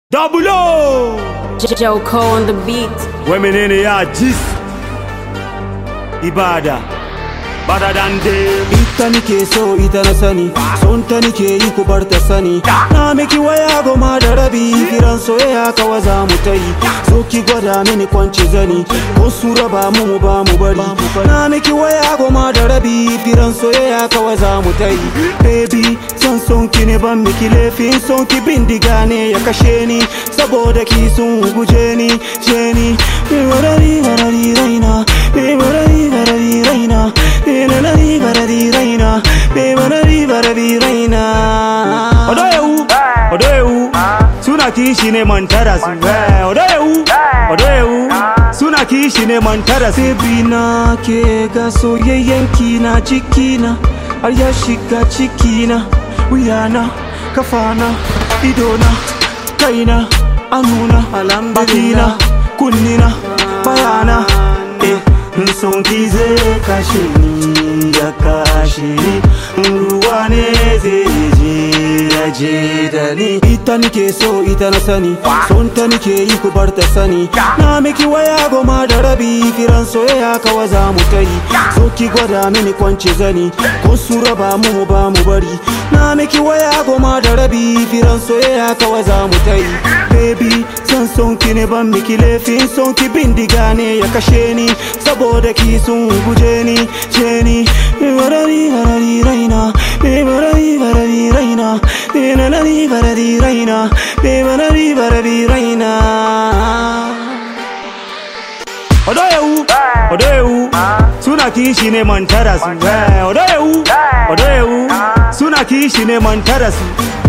Double O! Joe Cole on the beat. Women ya jis Ibada Better than them ita nike so ita na sani son ta nike yi ku bar ta sani na miki waya goma da rabi kiran soyayya kawa za mu ta yi so ki gwada mini kwanci zani ko su raba mu mu ba mu bari na miki waya goma da rabi kiran soyayya kawa za mu ta yi baby son son ki ne ban miki laifin son ki bindiga ne ya kashe ni saboda ki sun guje ni je ni barari barari raina barari barari raina barari barari raina barari barari raina Odoyewu Odoyewu Suna kishi ne mantara su eh, Odoyewu Odoyewu Suna kishi ne mantara su Baby na ke ga soyayyanki na cikina har ya shiga cikina wuyana kafana idona kaina anuna bakina kunnina bayana eh son ki zai kashe ni ya kashe ni ruwa ne zai je ya je da ni ita nike so ita na sani son ta nike yi ku bar ta sani na miki waya goma da rabi kiran soyayya kawa za mu ta yi so ki gwada mini kwanci zani ko su raba mu mu ba mu bari na miki waya goma da rabi kiran soyayya kawa za mu ta yi baby san son ki ne ban miki laifin son ki bindiga ne ya kashe ni saboda ki sun guje ni je ni barari barari raina barari barari raina barari barari raina barari barari raina Odoyewu Odoyewu Suna kishi ne mantara su eh, Odoyewu Odoyewu Suna kishi ne mantara su